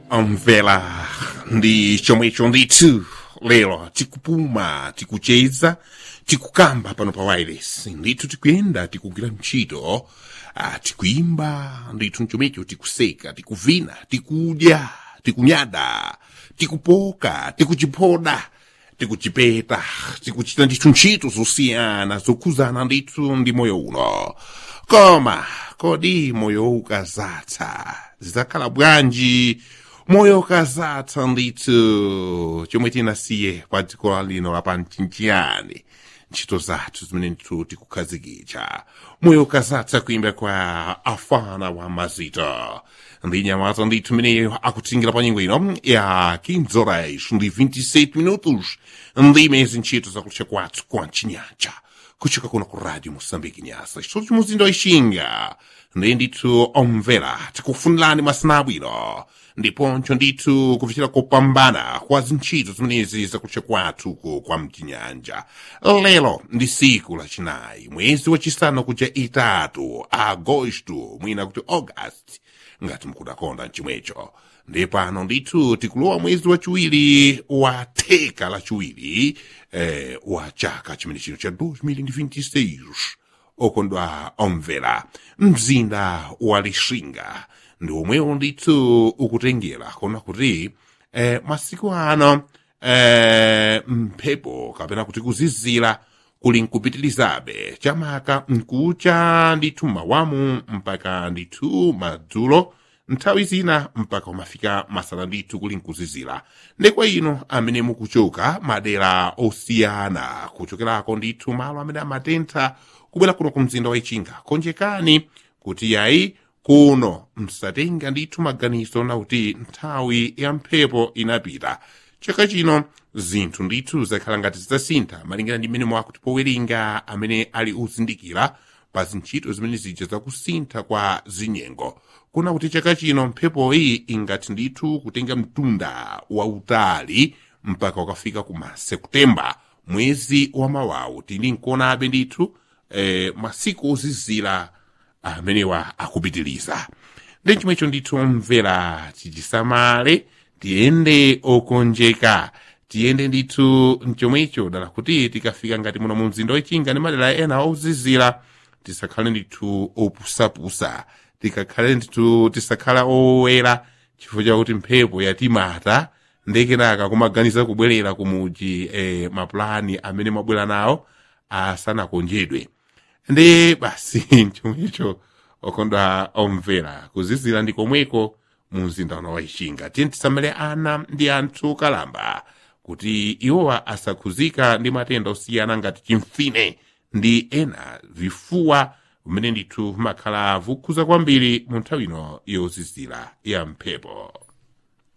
mvela ndi chomwecho ndithu lero tikupuma tikucheza tikukamba pano pa wireless ndithu tikuyenda tikugwira ntchito ah, tikuyimba ndithu mchomwecho tikuseka tikuvina tikudya tikunyada tikupoka tikuchiphoda tikuchipeta tikuchita ndithu ntchito zosiyana zokhuzana ndithu ndi moyo uno koma kodi moyo ukazatha zidzakhala bwanji moyo ukazatha ndithu chomwe tinasiye pa dziko lino lapanchiyani ntchito zathu zimene ndithu tikukhazikitsa moyo ukazatha kuimba kwa afana wa mazito ndi nyamata ndithu imeneyo akutingira pa nyengo ino ya 15 horas ndi 27 minutos ndi mezi ntchito zakutcha kwathu kwa mchinyanja kuchoka kuno ku radio moçambique nyasa chitolo chimuzinda ixinga ndi ndithu omvera tikufunirani masana abwino ndiponso ndithu kupichira kopambana kwa zintchito zimenezi zakutcha kwathu ku kwa mchinyanja lero ndi siku lachinayi mwezi wachisanu kuja itatu agosto mwina kuti august ngati mukudakonda mchimwecho ndi pano ndithu tikulowa mwezi wachiwiri wa theka lachiwiri eh, wa chaka chimene chino cha 2026 okondwa omvera mzinda wa lixinga ndi omwewo ndithu ukutengera kuona kuti eh, masiku ano eh, mphepo kapena kuti kuzizira kuli nkupitilizabe chamaka nkucha ndithu mawamu mpaka ndithu madzulo nthawi zina mpaka umafika masana ndithu kuli nkuzizira ndekwa ino amene mukuchoka madera osiyana kuchokerako ndithu malo amene amatentha kubwera kuno ku mzinda wa ichinga konjekani kuti yayi kuno msatenga ndithu maganizo nakuti nthawi ya mphepo inapita chaka chino zinthu ndithu zakhala ngati zidzasintha malingana ndi mmene mwakuti powerenga amene ali uzindikira pa zintchito zimene zija zakusintha kwa zinyengo kuna kuti chaka chino mphepoyi ingati ndithu kutenga mtunda wautali mpaka ukafika kuma sekutemba mwezi wa mawawu tili nkuonabe ndithu eh, masiku ozizira amenewa akupitiliza ndi chomwecho ndithu omvera tichisamale tiyende okonjeka tiyende ndithu mchomwecho dala kuti tikafika ngati muno mu mzinda wechinga ndi madera ena ozizira tisakhale ndithu opusapusa tikakhale ndithu tisakhala owera chifukwa chakuti mphepo yatimata ndekenaka kumaganiza kubwerera kumuji eh, mapulani amene mwabwera nawo asanakonjedwe ndi basi chomwecho okondwa omvera kuzizira ndi komweko mu mzinda uno wa ichinga tiye tisamale ana ndi anthu kalamba kuti iwowa asakhuzika ndi matenda osiyana ngati chimfine ndi ena vifuwa vimene ndithu vimakhala vukhuza kwambiri mu nthawi ino yozizira ya mphepo